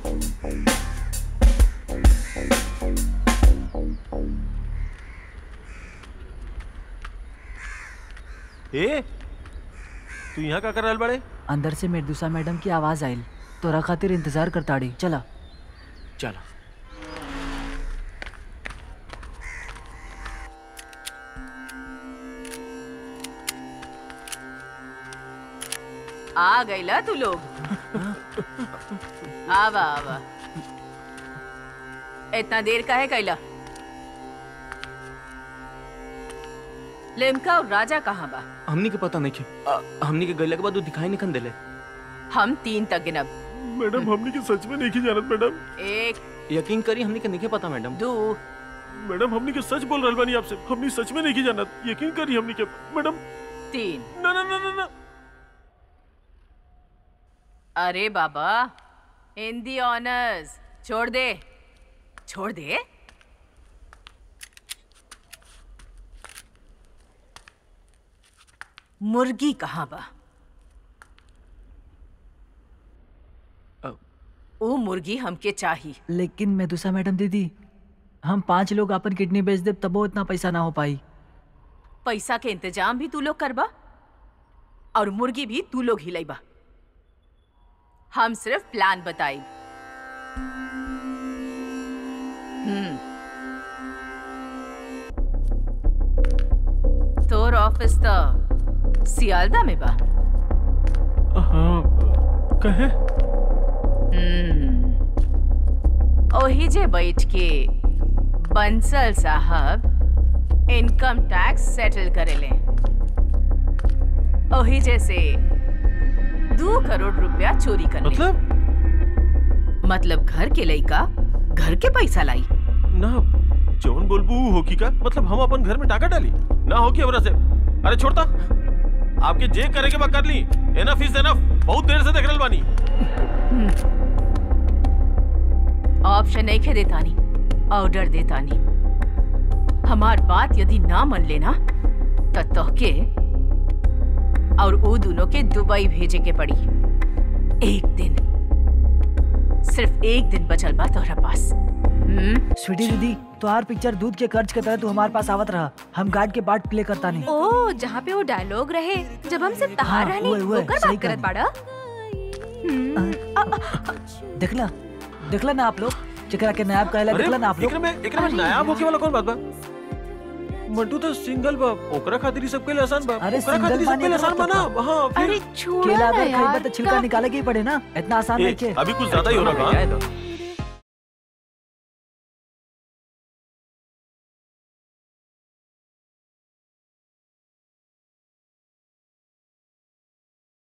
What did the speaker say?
ए तू यहाँ का कर रहल बड़े अंदर से मेडुसा मैडम की आवाज आयल तोरा खातिर इंतजार करताड़ी चला चलो आ गईला तू लोग आवा आवा इतना देर का है कैला लिमका और राजा कहाँ बा हमनी के पता नहीं के आ, हमनी के गैला के बाद वो दिखाई नहीं खन देले हम तीन तक गिनब मैडम हमनी के सच में नहीं की जानत मैडम एक यकीन करी हमनी के नहीं पता मैडम दो मैडम हमनी के सच बोल रहल बानी आपसे हमनी सच में नहीं की जानत यकीन करी हमनी के मैडम तीन ना ना ना ना ना अरे बाबा हिंदी ऑनर्स छोड़ दे छोड़ दे मुर्गी कहाँ बा अ- ओ मुर्गी हमके चाही लेकिन मेदुसा मैडम दीदी हम पांच लोग अपन किडनी बेच दे तबो इतना पैसा ना हो पाई पैसा के इंतजाम भी तू लोग करबा और मुर्गी भी तू लोग हिलैबा हम सिर्फ प्लान बताई हम्म तोर ऑफिस तो सियालदा में बा हाँ कहे हम्म ओही जे बैठ के बंसल साहब इनकम टैक्स सेटल करेले ओही जैसे दो करोड़ रुपया चोरी कर ले मतलब मतलब घर के लइका घर के पैसा लाई ना जौन बोलबू ऊ होकी का मतलब हम अपन घर में टाका डाली ना होकी हमरा से अरे छोड़ता आपके जे करे के बा कर ली एनफ इज एनफ बहुत देर से देख रहल बानी ऑप्शन नहीं खे देतानी ऑर्डर देतानी हमार बात यदि ना मन लेना तो तोहके और वो दोनों के दुबई भेजे के पड़ी एक दिन सिर्फ एक दिन बचल बा तोहरा पास हम्म स्वीटी दीदी तोहार पिक्चर दूध के कर्ज के तरह तू हमारे पास आवत रहा हम गार्ड के पार्ट प्ले करता नहीं ओ जहाँ पे वो डायलॉग रहे जब हम सिर्फ तहार हाँ, रहनी उहे, उहे, ओकर सही बात करत कहनी। बाड़ा देखला देखला ना आप लोग जेकरा के नायब कहला अरे देखला ना आप लोग एकरा में एकरा में नायाब होके वाला कौन बात बा मंटू तो सिंगल बा ओकरा खातिर ही सब के लिए आसान बा अरे ओकरा single खातिर ही सब के लिए माने आसान का बा ना मतलब हां फिर अरे छोड़ो केला ना अगर खरीदा यार तो छिलका का- निकाले के ही पड़े ना इतना आसान ए, नहीं के अभी कुछ ज्यादा ही हो रहा है जाए दो